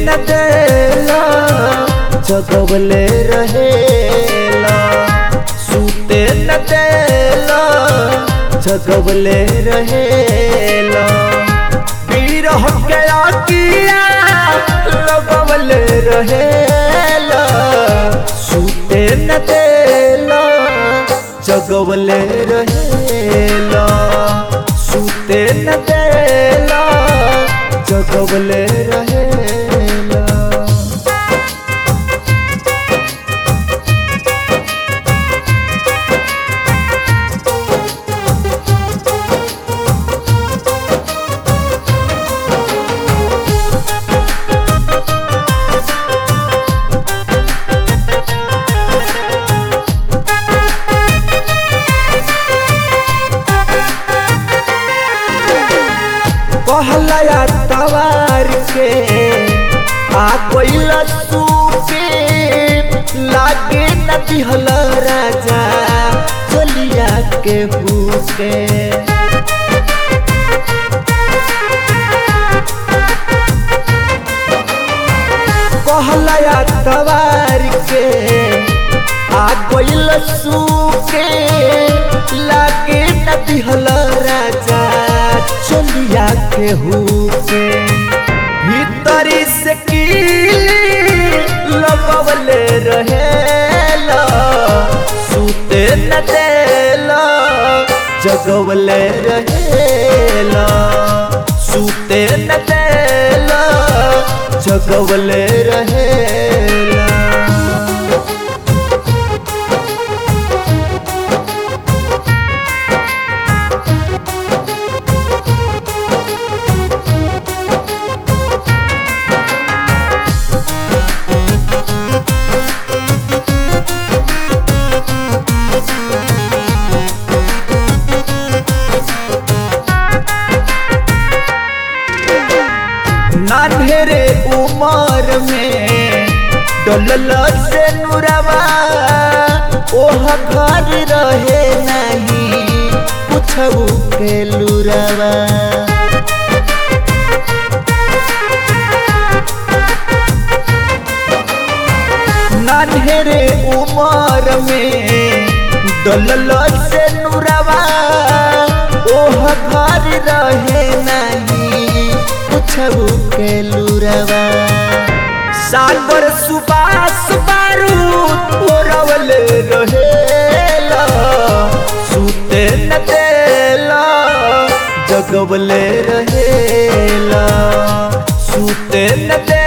न देला जगवले रहेला सूते न देला जगवले रहेला बीरह के आकिया लगवले रहेला सूते न देला जगवले रहेला सूते न देला जगवले रहेला कहलया तवार के आ कोइल सूपे लागे न दिहल राजा चलिया के भूखे कहलया तवार के आ कोइल सूखे लागे न दिहल राजा चलिया के हुके भीतरी से कीली लगवले रहेला सूते न देला जगवले रहेला सूते न देला जगवले रहेला नान्हेरे उमर में डोलल से नुरवा ओह घर रहे नहीं पूछबू के लुरवा नान्हेरे उमर में डोलल से नुरवा ओह घर रहे नहीं पूछबू के लुरवा सागर सुबास बारूद ओरवल रहेला सूते न देला जगवले रहेला सूते न देला